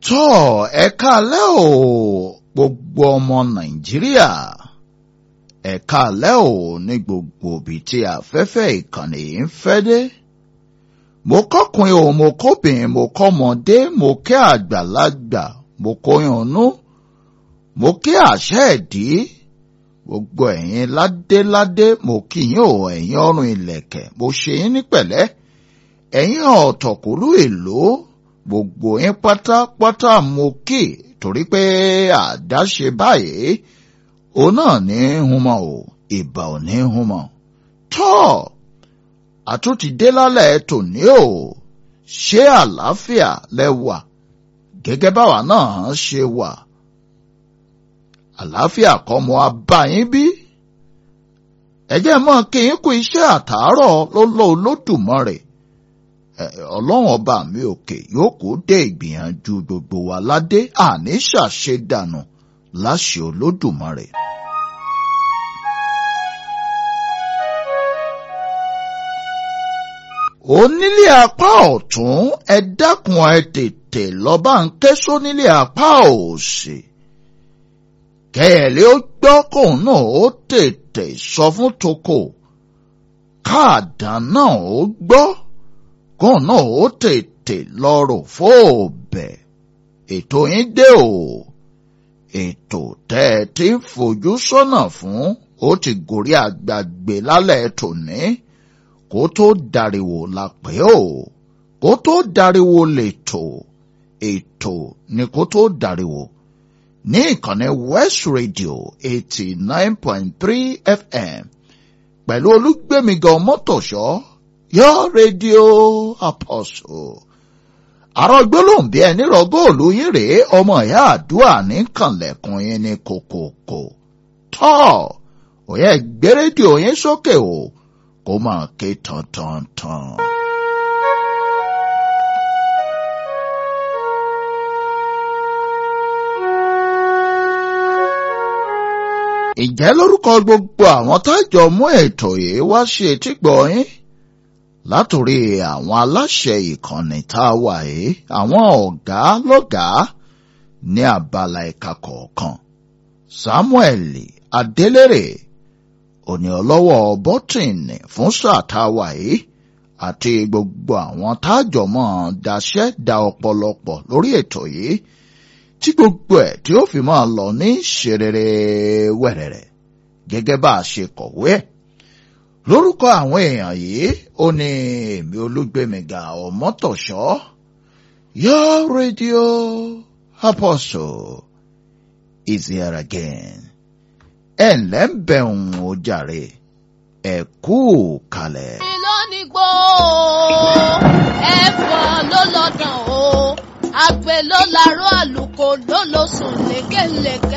tọ́ ẹ káalẹ́ o gbogbo ọmọ nàìjíríà ẹ káalẹ́ o ní gbogbo ibi tí afẹ́fẹ́ ìkànnì yìí ń fẹ́ dé mo kọ́kùnrin o mo kóbìnrin mo kọ́mọdé mo kí àgbàlagbà mo kóyànnú mo kí àṣẹ ẹ̀dí gbogbo ẹ̀yin ládéládé mo kí yín o ẹ̀yin ọrùn ìlẹ̀kẹ̀ mo ṣe yín ní pẹ̀lẹ́ ẹ̀yin ọ̀tọ̀kùlú èlò gbogbo yín pátápátá mo kí torí pé àdáṣe báyìí òun náà ní humọ o ìbà ò ní humọ tọ́ àtúntì dé lálẹ́ tòní o ṣé àlàáfíà lẹ́wà gẹ́gẹ́ báwa náà ṣe wà àlàáfíà kọ́ mo abáyín bí ẹjẹ́ mọ́ kí n kú iṣẹ́ àtàárọ̀ lọ́lọ́ olódùmarè ọlọ́run ọba mi òkè yóò kó dé ìgbìyànjú gbogbo wa ládé àní ṣàṣedànù láṣẹ olódùmarè. onílé apá ọ̀tún ẹ dákun ẹ tètè lọ́ba ń ké sónílé apá òsì kẹ́ẹ̀lẹ́ ó gbọ́ kóun náà ó tètè sọ fún toko káàdán náà ó gbọ́ kóun náà ó tètè lọ́rọ̀ fóòbẹ̀ ètò yín dé o ètò tẹ́ ẹ ti ń fojú sọ́nà fún ó ti gòrí àgbàgbé lálẹ́ tòní kó tó dariwo la pè ó kó tó dariwo lètò ètò ni kó tó dariwo ní ìkànnì West Radio eighty nine point three FM pẹ̀lú olúgbẹ̀mígan mọ́tòṣọ́ yọ rédíò Apostle àrò gbólóhùn ẹni rọ góòlù yín rèé ọmọ ìyá àdúrà ní kànlẹ̀kùn yín ní kòkòkò tọ́ òye gbé rédíò yín sókè o kó máa ké tantantan. ìjẹ́ lórúkọ gbogbo àwọn tájọ mú ètò yìí wá sí etígbọ̀ yín látòrí àwọn aláṣẹ ìkànnì tá a wà yìí àwọn ọ̀gá lọ́gàá ní abala ẹ̀ka kọ̀ọ̀kan Samuel Adélèrè òní ọlọ́wọ́ bọ́tìnì fún sáà tá a wà yìí àti gbogbo àwọn tájọ mọ́ daṣẹ́ da ọ̀pọ̀lọpọ̀ lórí ètò yìí tí gbogbo ẹ̀ tí ó fi máa lọ ní ṣerere wẹ̀rẹ̀rẹ̀ gẹ́gẹ́ bá a ṣe kọ̀wé ẹ̀ lórúkọ àwọn èèyàn yìí ó ní èmi olúgbèmíga ọmọtọ̀ṣọ́ your radio apostle is here again ẹ ǹlẹ́ ń bẹ̀rùn ó jàre ẹ kú kalẹ̀. lónìí gbó ẹ̀fọ́ ló lọ́dàn o àgbẹ̀ ló larọ́ àlùkò ló lọ sùn lékelèké